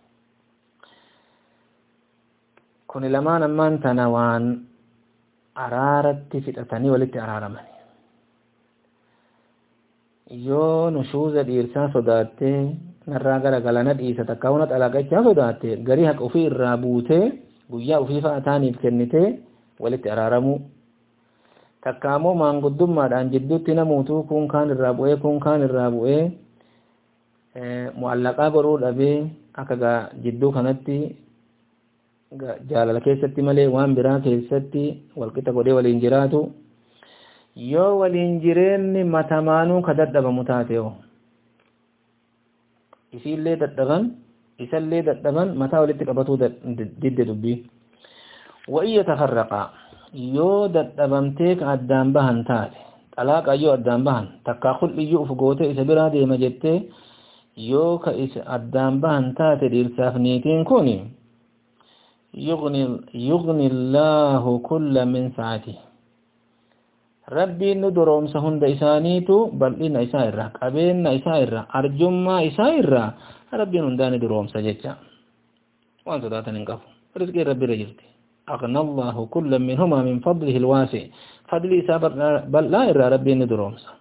kuni lamaan ammaan tana waan araaratti fixatanii walitti araaraman yoo nushuuza dhiirsaa sodaattee narraa gara galana dhiisa takka huna xalaqachaa sodaatte garii haqa ofii irraa buutee guyyaa ofii fa'a taaniif kennitee walitti araaramuu takka ammoo maanguddummaadhaan jidduutti namuutuu kun kaan irraa bu'ee kun kaan irraa bu'ee mu'allaqaa godhuu dhabee akka jidduu kanatti jaalala keessatti malee waan biraa keessatti walqixa godhee waliin jiraatu yoo waliin jireenni matamaanuu ka dadhabamu taateo isiillee dadhaban isallee dadhaban mataa walitti qabatuu didde dubbii wa'in yatafarraqa yoo dadhabamtee ka addaan bahan taate xalaaqa yoo addaan bahan takkaa kul'iyyuu uf goote isa biraa deema jettee yoo ka isa addaan bahan taate dhiirsaaf niitiin kun yugni illaahu kulla min sa'ati rabbiin nu doroomsa hunda isaaniitu bal'ina isaa irraa qabeenya isaa irraa arjummaa isaa irraa rabbiin hundaa ni doroomsa jecha waan sodaatan hin qabu rizqiin rabbi irra jirti أغنى الله كل منهما من فضله الواسع فضل إسابة بل لا إرى ربي ندرومسا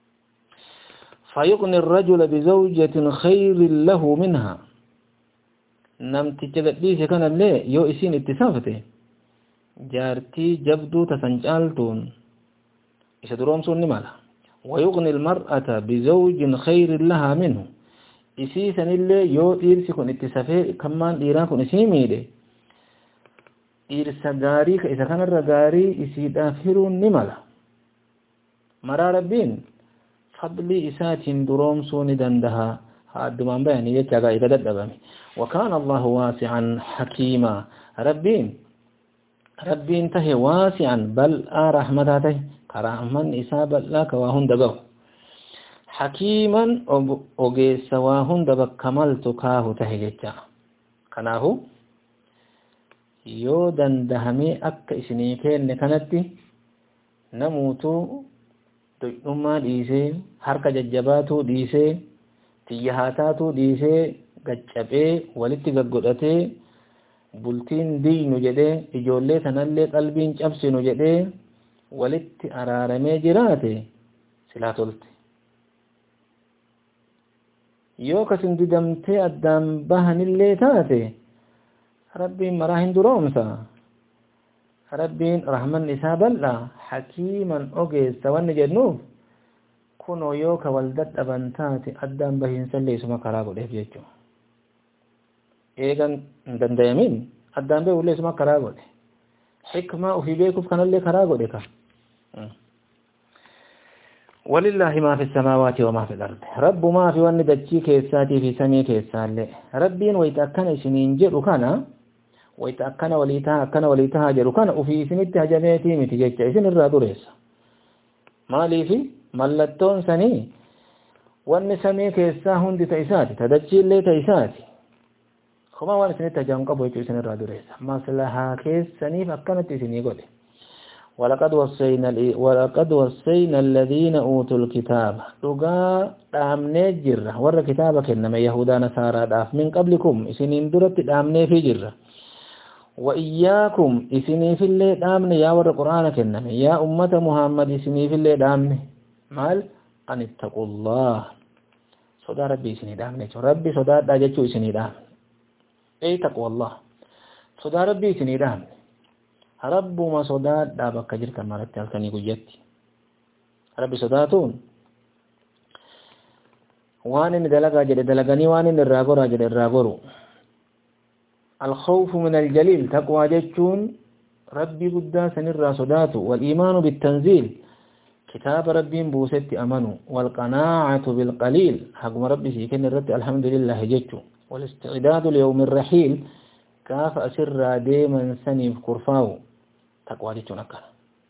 فيغني الرجل بزوجة خير له منها نمت جلديس كان اللي يو إسين اتسافته جارتي جبدو تسنجالتون إسا درومسون نمالا ويغني المرأة بزوج خير لها منه إسيسا اللي يو إيرسي كن اتسافه كمان إيران كن إسيميده dhiirsa gaarii ka isa kanarra gaarii isiidhaaf hiruun ni mala maraa rabbiin fadlii isaatiin duroomsuu ni dandaha haa addumaan bayanii jecha gaa'ika dadhabame وكان الله واسعا حكيما ربين ربين تهي واسعا بل رحمة تهي كرحمن إسابة لك وهن دبه حكيما أغيس وهن دبك كملت كاه تهي جتا كناهو yoo dandahamee akka isinii kenne kanatti namuutuu doyyummaa dhiisee harka jajjabaatuu dhiisee xiyya haataatuu dhiisee gaccabee walitti gaggodhatee bultiin diinu jedhee ijoollee sanallee qalbiin cabsinu jedhee walitti araaramee jiraate silaa tolte yoo kasin didamtee addaan bahanillee taate rabbiin maraa hin duroomsa rabbiin rahman isaa bal'a hakiiman ogeessa wanni jennuuf kunoo yoo ka wal dadhaban taate addaan bahiinsallee isuma karaa godheef jechuu eegan hin dandayamin addaan beekullee isuma karaa godhe xikmaa ufii beekuuf kanallee karaa godhe ka ولله ما في السماوات وما في الأرض رب ما في وان دجي كيساتي في سمي كيسالي ربين ويتأكن سنين جرو كان ويتأكن وليتها أكن وليتها جرو كان وفي سنت هجميتي متجيج إسن الرادوريس مالي في ملتون سني وان سمي كيسا هندي تيساتي تدجي اللي تيساتي خما وان سنت هجم قبو يجو إسن الرادوريس مصلحة كيس سني فأكنت سني قولي ولقد وصينا ولقد وصينا الذين اوتوا الكتاب دغا دامنه جرا ور كتابك انما يهودا نصارى داف من قبلكم اسنين درت دامنه في جرا وإياكم إسني في اللي دامن يا ور قرآنك إنما يا أمة محمد إسني في اللي دامن مال أن اتقوا الله صدا ربي إسني دامن ربي صدا داجتو إسني دامن أي تقوى الله صدا ربي إسني دامن رب ما صدا دابك جرت مرت halkanii guyyaatti rabbi sodaatuun waan inni dalagaa jedhe dalaganii waan inni irraa goraa jedhe irraa goru الخوف من الجليل تقوى جتون ربي قدا سنرى صداته والإيمان بالتنزيل كتاب ربي بوست أمنوا والقناعة بالقليل حقم ربي سيكن الرد الحمد لله جتو والاستعداد ليوم الرحيل كاف أسر ديما سنف كرفاو تقوى جتون أكنا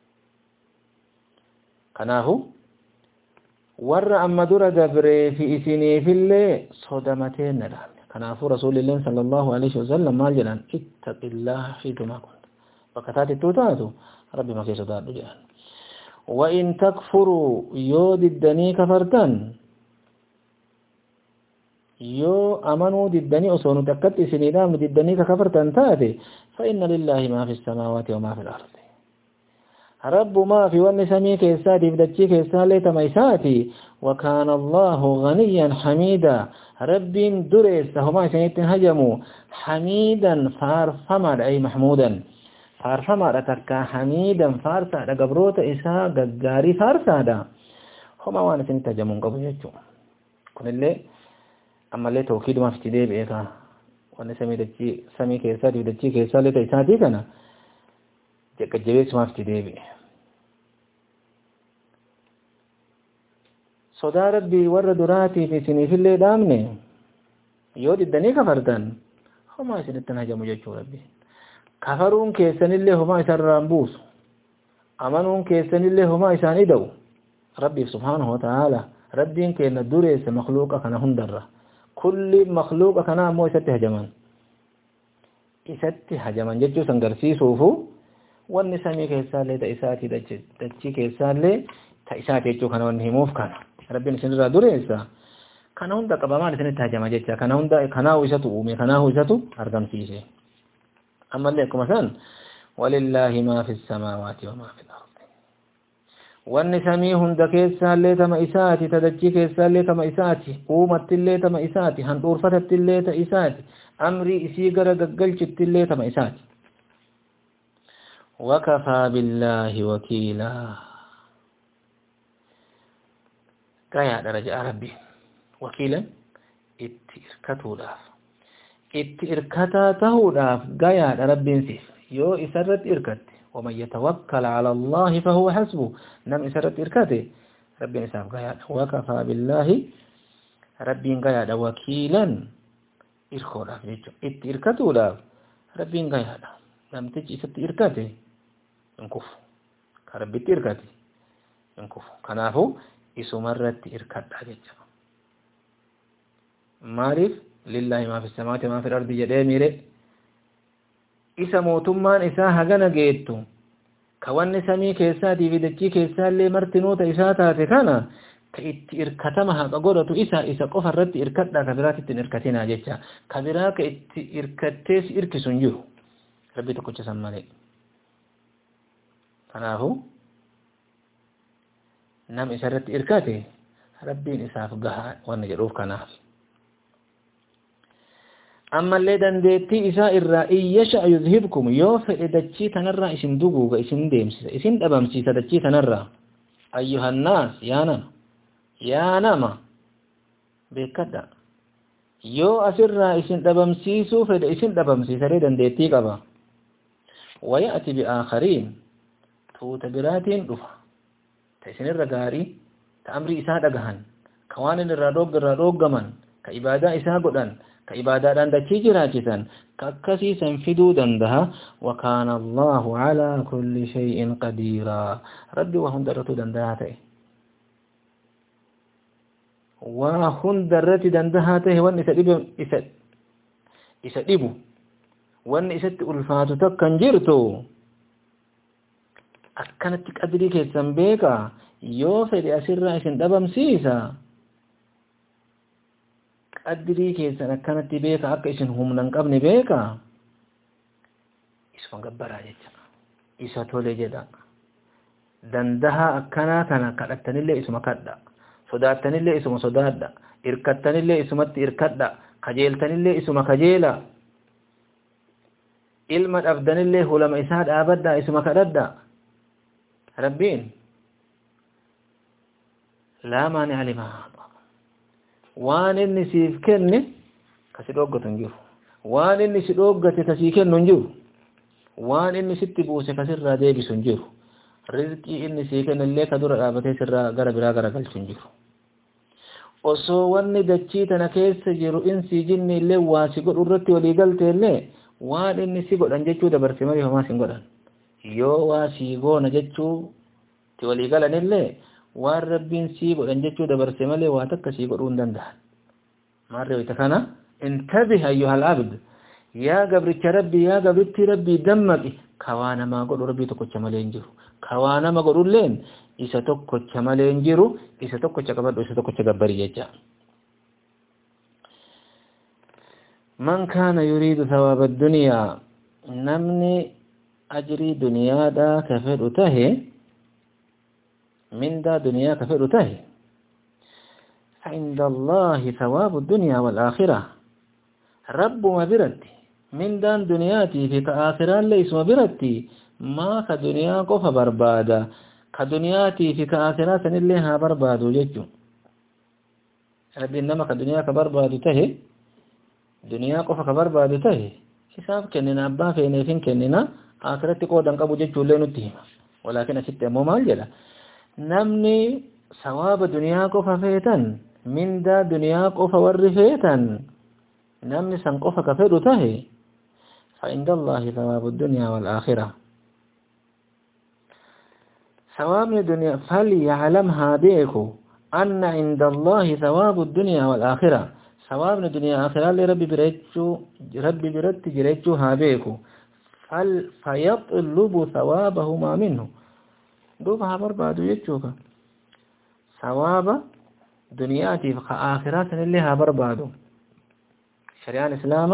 كناهو ور أما در دبري في إسيني في اللي صدمتين ندام kanaafuu rasuulilleen sallallahu alaihi wasallam maal jedhan ittaqillaha fiitumaa kun bakka taatittuu taatu rabbi makee sodaadhu jedhan وإن تكفروا يو ددني كفرتن يو أمنوا ددني أصونوا تكت سنيدام ددني كفرتن تاتي فإن لله ما في السماوات وما في الأرض رب ما في ون سمي كيساتي بدتشي كيسالي تميساتي وكان الله غنيا حميدا رب دريس هما سنيت هجموا حميدا فارفما أي محمودا فارفما رتكا حميدا فارسا قبروت إساء ققاري فارسا دا هما وانا سنيت هجمون قبو يجو كن اللي أما اللي توكيد ما في تديب إيكا وانا سمي دتشي سمي كيساتي بدتشي كيسالي تيساتي كنا jajjabeessu maaf itti deebi'e sodaa rabbii warra duraatiif isiniifillee dhaamne yoo diddanii kafartan homaa isinittan hajamu jechuu rabbi kafaruun keessanillee homaa isarraan buusu amanuun keessanillee homaa isaan ida'u rabbiif subhaanahu wata'aala rabbiin keenna dureesse makluuqa kana hundarra kulli makluuqa kana ammoo isatti hajaman isatti hajaman jechuu san garsiisuufu wanni samii keessaallee ta isaati dachii keessaallee ta isaati jechuu kana wanni himuuf kana rabbiin isinirraa dureessa kana hunda qabamaan isinitti hajama jecha kana hunda kanaahu isatu uume kanaahu isatu argamsiise ammallee akkuma san walillaahi maa fi samaawaati wamaa fi ardi wanni samii hunda keessaallee tama isaati ta dachii keessaallee tama isaati uumattillee tama isaati handhuurfatattillee ta isaati amrii isii gara gaggalchittillee tama isaati وكفى بالله وكيلا قايا درجة ربي وكيلا اتئركتو داف اتئركتا تهو داف قايا ربي نسيف يو إسرت إركت ومن يتوكل على الله فهو حسبه نم إسرت إركته ربي نساف قايا وكفى بالله ربي قايا وكيلا إركو داف اتئركتو داف ربي قايا نم تجي ست إركته in kufu ka rabbitti irkate in kufu kanaafu isumarratti irkadha jecha maaliif lillaahi maa fi samaati maa fi ardi jedhee miire isa mootummaan isaa hagana geettu ka wanni samii keessaatii fi dachii keessaallee martinoota isaa taate kana ka itti irkatama haqa godhatu isa isa qofa irratti irkadha ka biraatti ittiin irkatinaa jecha ka biraa ka itti irkattees irkisu hin jiru rabbi tokkicha san malee kanaafu nam isarratti irkate rabbiin isaaf gahaa wanna jedhuuf kanaaf ammallee dandeettii isaa irraa in yasha yuzhibkum yoo fedhe dachii tanarraa isin duguuga isin deemsisa isin dhabamsiisa dachii tanarraa ayyuhannaas yaa nama yaa nama beekadha yoo asirraa isin dhabamsiisuu fedhe isin dhabamsiisaree dandeettii qaba waya'ati bi'aakhariin tuuta biraatiin dhufa ta isinirra gaarii ta amrii isaa dhagahan ka waan inni irraa dhoogga irraa dhooggaman ka ibaadaa isaa godhan ka ibaadaadhaan dachii jiraachisan ka akkasiisan fiduu dandaha wakaana allahu calaa kulli shay'in qadiiraa rabbi waa hunda irratti dandahaa ta'e waa hunda irratti dandahaa ta'e wanni isa dhibu isa isa dhibu wanni isatti ulfaatu takkan jirtu akkanatti qadrii keessan beeka yoo fedhe asirraa isin dhabamsiisa qadrii keessan akkanatti beeka akka isin humna hin qabne beeka isuma gabbaraa jecha isa tole jedha dandahaa akkanaa kana kadhattanillee isuma kadha sodaattanillee isuma sodaadha irkattanillee isumatti irkadha kajeeltanillee isuma kajeela ilma dhabdanillee hulama isaa dhaabadha isuma kadhadha rabbiin laa maani'a limaa waan inni siif kenne kasi dhoggatu hin jiru waan inni si dhoggate kasii kennu hin jiru waan inni sitti buuse kasirraa deebisu hin jiru rizqii inni sii kennellee ka dura dhaabatee sirraa gara biraa garagalchu hin jiru osoo wanni dachii tana keessa jiru insii jinni illee waa si godhu irratti walii galte illee waan inni si godhan jechuu dabarse malee homaa sin godhan yoo waa sii goona jechuu ti walii galan illee waan rabbiin sii godhan jechuu dabarse malee waa takka sii godhuu hin danda'an maarree wayita kana intabih ayyuhal abd yaa gabricha rabbii yaa gabritti rabbii dammaqi kawaa namaa godhu rabbii tokkocha malee hin jiru kawaa nama godhulleen isa tokkocha malee hin jiru isa tokkocha qabadhu isa tokkocha gabbari jecha man kaana yuriidu thawaaba addunyaa namni ajrii duniyaadhaa ka fedhu tahe mindaa duniyaa ka fedhu tahe فعند الله ثواب الدنيا والآخرة رب ما برتي من دان دنياتي في كآخرة ليس ما برتي ما كدنيا قف بربادا كدنياتي في كآخرة سنلها برباد ججو ربي إنما كدنيا كبرباد تهي دنيا قف كبرباد تهي حساب كننا أبا فيني فين كننا آخرة قودا قبو ججو لين التهمة ولكن أسيت أمو مال جلا نمني ثواب دنيا قف فيتن من دا دنيا قف ورفيتن نمني سنقف كفر تهي فعند الله ثواب الدنيا والآخرة ثواب الدنيا فليعلمها بيكو أن عند الله ثواب الدنيا والآخرة ثواب الدنيا والآخرة لربي بريتشو ربي برت جريتشو هابيكو فل فيطلب ثوابهما منه دوبها بربادو يتشوكا ثواب دنياتي فآخرات اللي ها بربادو شريعة الإسلام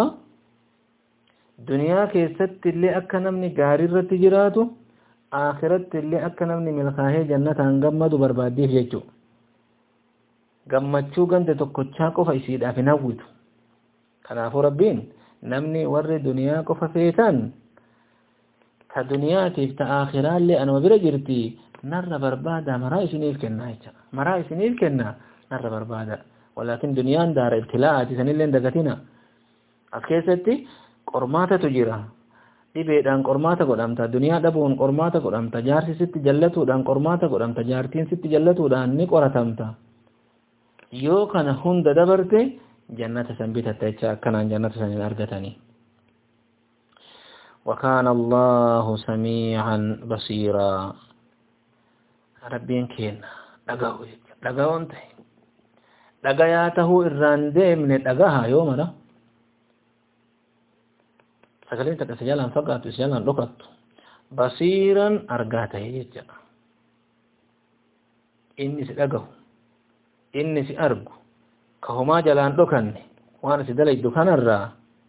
دنيا كيست اللي أكا نمني قاري رت جراتو akhiratti illee akka namni milkaa'ee jannataan gammadu barbaaddeef jechuudha. Gammachuu ganda tokkochaa qofa isiidhaaf hin hawwitu. Kanaafuu rabbiin namni warri duniyaa qofa feetan ta duniyaatiif ta akhiraallee anuma bira jirti narra barbaada maraa isiniif kenna jecha. Maraa isiniif kenna narra barbaada. Walaakin duniyaan daara ibtilaa'aati sanillee dagatina. As keessatti qormaatatu jira. dhibeedhaan qormaata godhamta duniyaa dhabuun qormaata godhamta jaarsi sitti jallatuudhaan qormaata godhamta jaartiin sitti jallatuudhaan ni qoratamta yoo kana hunda dabarte jannata san bitatta jecha akkanaan jannata san hin argatanii وكان الله سميعا بصيرا ربين كين دغاو دغاو انت دغاياته irraan deemne dhagaha yoo mara sagaleen takka isa jalaan fagaatu isa jalaan dhokattu basiiran argaa ta'e jechuudha. Inni si dhagahu, inni si argu, ka homaa jalaan dhokanne waan si dalaydu kanarraa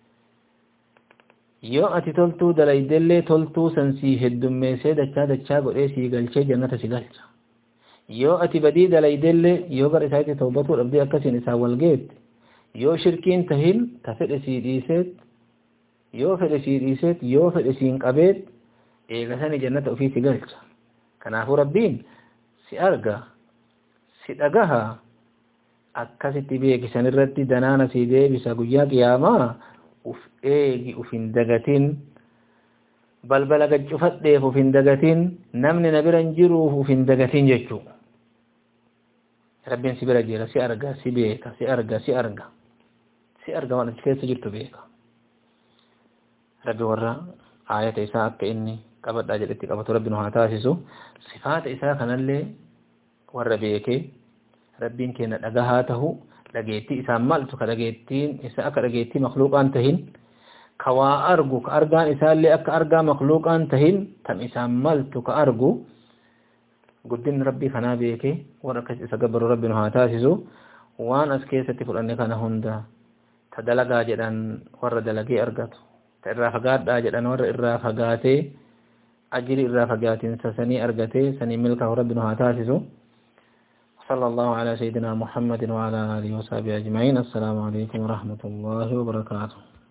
yoo ati toltuu dalaydellee toltuu san sii heddummeessee dachaa dachaa godhee sii galchee jannata si galcha. Yoo ati badii dalaydellee yoo gara isaatti tawbatuu dhabdee akkasiin isaa wal geette yoo shirkiin tahin ta fedhe sii dhiiseet yoo fedhe sii dhiiseet yoo fedhe siin qabeet eegasanii jannata ofii si galcha kanaafuu rabbiin si arga si dhagaha akkasitti beekisan irratti danaana si deebisa guyyaa qiyaamaa uf eegi uf hin dagatin balbala gaccufadheef uf hin dagatin namni na bira hin jiruuf uf hin dagatin jechuu rabbiin si bira jira si arga si beeka si arga si arga si arga waan achi keessa jirtu beeka rabbi warra aayata isaa akka inni qabadhaa jedhetti qabatu rabbi nu haa taasisu sifaata isaa kanallee warra beekee rabbiin keenya dhagahaa tahu dhageettii isaan maaltu ka dhageettiin isa akka dhageettii makluuqaan tahin كوا أرجو كأرجان إسال لي أك أرجا مخلوق أن تهين تم إسام ملت كأرجو قدين ربي خنا بيكي وركز إسقبر ربي نهاتاسسو وان أسكيسة فرأني كان هندا تدلقا جدان ور دلقي أرقاتو تإرا فقات دا جدان ور إرا فقاتي أجري إرا فقاتين سسني أرقاتي سني ملكه ربي نهاتاسسو صلى الله على سيدنا محمد وعلى آله وصحبه أجمعين السلام عليكم ورحمة الله وبركاته